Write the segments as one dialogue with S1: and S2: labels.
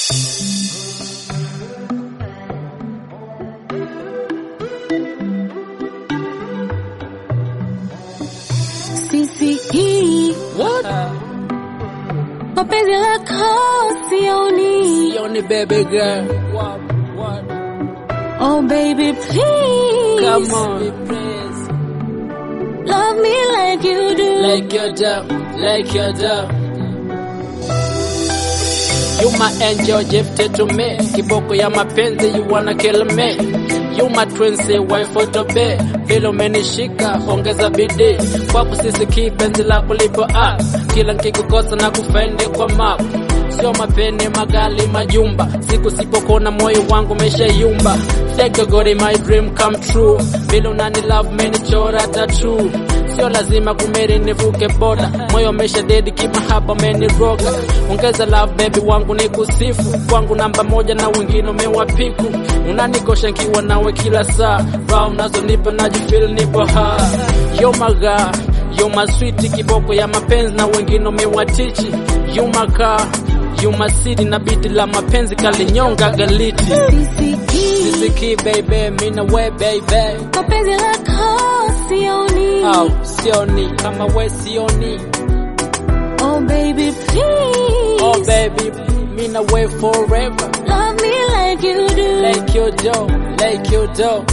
S1: Sisikii
S2: What?
S1: mapenzi lako sioni.
S2: Sioni baby girl. What? What?
S1: Oh baby please,
S2: Come on. Please.
S1: love me like you do.
S2: Like your dove, like your dove. You my angel gifted to me. Kiboko ya mapenzi you wanna kill me. You my twin say wife to be. Vile umenishika ongeza bidii. Kwako sisi kipenzi lako lipo up. Kila nkikukosa na kufendi kwa map. Sio mapeni magali majumba. Siku sipokona moyo wangu umeshayumba. Thank you God my dream come true. Vile unani love menichora tattoo sio lazima kumeri nivuke boda moyo umesha dedi kimahaba umeniroga ongeza love baby wangu ni kusifu kwangu namba moja na wengine umewapiku unanikosha nkiwa nawe kila saa raha unazonipa najifil nipo ha yo maga yo maswiti kiboko ya mapenzi na wengine umewatichi yo makaa yo masidi na biti la mapenzi kalinyonga galiti
S1: Sisikii
S2: sisiki baby mina we baby
S1: mapenzi lako sioni.
S2: au sioni kama we sioni
S1: Oh baby please,
S2: oh baby mina we forever
S1: love me like you do.
S2: like your dough like your dough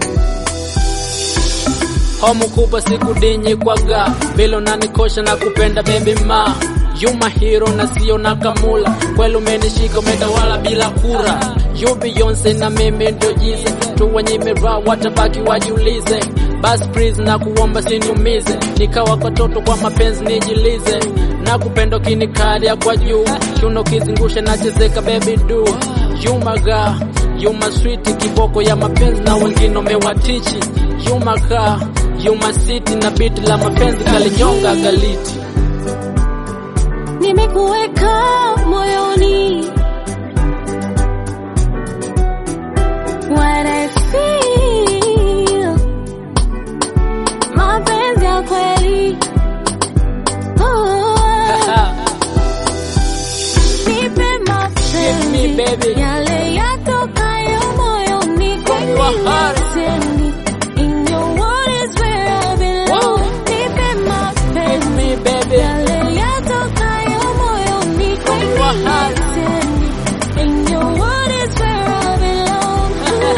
S2: homu kubwa sikudinyi kwaga vile unanikosha na kupenda baby ma you my hero na sio na kamula kweli umenishika umetawala bila kura you Beyonce na mimi ndo jize tu wenye mira watabaki wajiulize bas please na kuomba siniumize nikawa kwa toto kwa mapenzi nijilize na kupenda kinikalia kwa juu kiuno kizingushe nachezeka baby do you my girl you my sweet kiboko ya mapenzi na wengine umewatichi you my car you my city na biti la mapenzi kalinyonga galiti
S1: nimekuweka moyoni. What I feel, mapenzi ya kweli. Oh, nipe
S2: Give me,
S1: mapenzi
S2: baby.
S1: yale yatokayo moyoni
S2: From your heart.
S1: kweli. In your world is where I belong.
S2: Whoa.
S1: Nipe
S2: Give
S1: mapenzi
S2: me baby
S1: yale yatokayo moyoni
S2: From your heart.
S1: kweli. In your world is where I belong.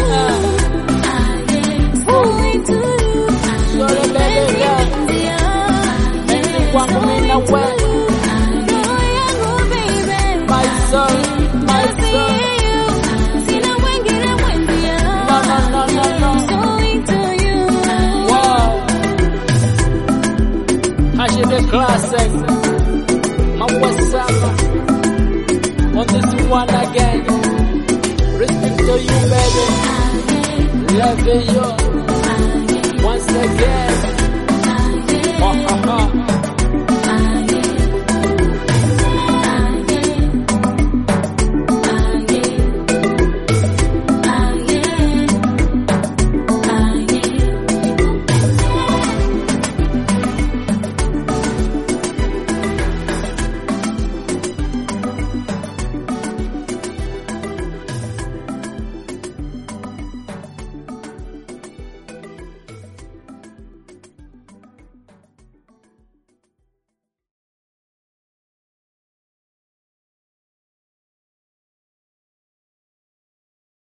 S1: Only to you.
S2: Sorry, baby girl. Penzi kwangu mina we
S1: Roho yangu baby.
S2: my soul my soul
S1: Sina mwingine mwenzia.
S2: no no no no no
S1: Only to you.
S2: wow Hashi the classic Mambo sama on this one again respect to you baby love you once again oh, oh,